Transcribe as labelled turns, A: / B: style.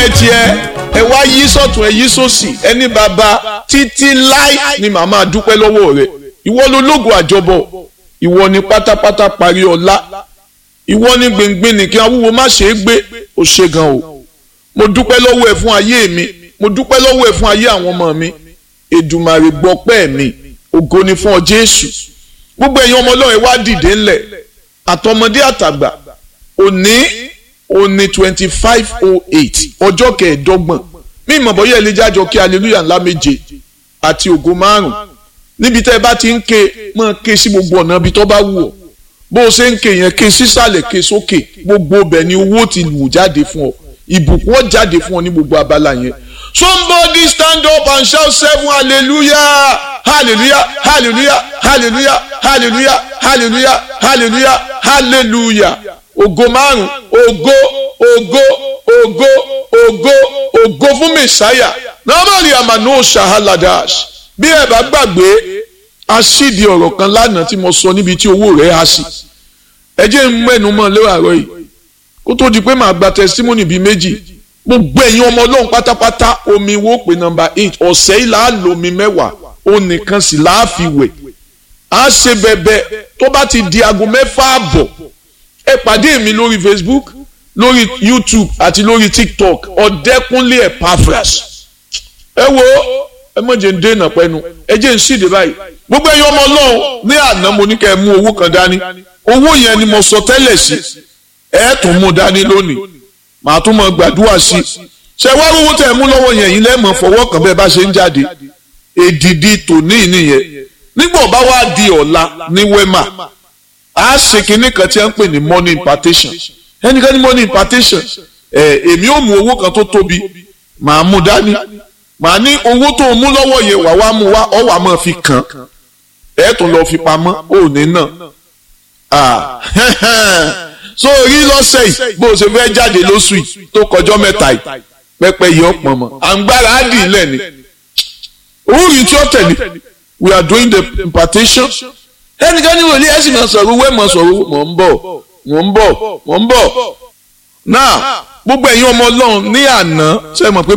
A: ẹ tiẹ̀ ẹ wá yí sọ̀tún ẹ yí sósì ẹni bàbá títí láì ni màmá dúpẹ́ lọ́wọ́ rẹ̀ ìwọ ló lógun àjọbọ ìwọ ni pátápátá parí ọlá ìwọ ni gbìngbìn nìkan awúwo má ṣe é gbé ó ṣe gan o mo dúpẹ́ lọ́wọ́ ẹ fún ayé mi mo dúpẹ́ lọ́wọ́ ẹ fún ayé àwọn ọmọ mi Èdùmàrè gbọpẹ́ mi ògo ni fún ọ Jésù gbogbo ẹ̀yin ọmọ Ọlọ́run ẹ wá dìde ńlẹ̀ àtọmọdé àtàgbà òní òní twenty five oh eight ọjọ́ kẹẹ̀ẹ́dọ́gbọ̀n mí ìmọ̀ bọ́yá ẹ lè jájọ kí hallelujah ńlá méje àti ògo márùn níbi tẹ́ ẹ bá ti ń ké máa ké sí gbogbo ọ̀nà ibi tó bá wù ọ́ bó o ṣe ń ké yẹn ké sísàlẹ̀ ké sókè gbogbo ọbẹ̀ ni owó ti wù jáde fún ọ ìbùkún ó jáde fún ọ ní gbogbo abala yẹn somebody stand up and shout seven hallelujah hallelujah hallelujah hallelujah hallelujah hallelujah hallelujah hallelujah ògo márùn ògo ògo ògo ògo ògo fún mẹsàáyà normally amano shahaladas bí ẹ bá gbàgbé aṣídìí ọ̀rọ̀ kan lánàá tí mo sọ níbi tí owó rẹ̀ á sí ẹ jẹ́ ń mẹ́nu mọ́ lẹ́wàárọ̀ yìí kó tó di pé màá gba testimony bíi méjì gbogbo ẹ̀yin ọmọ ọlọ́run pátápátá omi wo pé nọ́mbà eight ọ̀sẹ̀ yìí là á lo omi mẹ́wàá ó nìkan sì là á fi wẹ̀ á ṣe bẹ̀bẹ̀ tó bá ti di aago mẹ́fà àbọ̀ ẹ pàdé mi lórí Facebook lórí YouTube àti lórí TikTok ọ̀dẹ́kúnlé Epaphras ẹ wo ẹ mọ̀ jẹ́ ń dènà pẹ́nu ẹ jẹ́ ń ṣìdè báyìí gbogbo ẹ̀yin ọmọ ọlọ́run ní àná mo ní kẹ́ ẹ mú owó kan dání owó yẹn ni mo sọ tẹ́lẹ̀ sí ẹ tún mú dání lónìí màá tún mọ gbàdúrà sí i ṣe wá owó tẹ̀ mú lọ́wọ́ yẹn yín lẹ́mọ̀ fọwọ́ kan bẹ́ẹ̀ bá ṣe ń jáde èdìdì tòní nìyẹn nígbà bá wá di ọ̀la ní wema a ṣe kinní kan tí a ń pè ní money impartation ẹnikẹ́ni money impartation ẹ̀ èmi ò mú owó kan tó tóbi màá mú dání màá ní owó tó mú lọ́wọ́ yẹn wà wá mú wá ọ̀ wà máa fi kàn ẹ̀ tún lọ́ọ́ fi pamọ́ òní náà so rí lọ́sẹ̀ yìí bó o ṣe fẹ́ jáde lóṣù yìí tó kọjọ́ mẹ́ta yìí pẹ́pẹ́ yìí ọ̀pọ̀ mọ́ àǹgbára á dì í lẹ́ni orí tí ó tẹ̀lé we are doing the impartation ẹnikẹ́ni wòlíì ẹ̀ sì máa sọ̀rọ̀ wẹ́ẹ̀ máa sọ̀rọ̀ mọ̀ ń bọ̀ mọ̀ ń bọ̀ mọ̀ ń bọ̀ náà gbogbo ẹ̀yin ọmọ ọlọ́run ní àná ṣe mọ̀ pé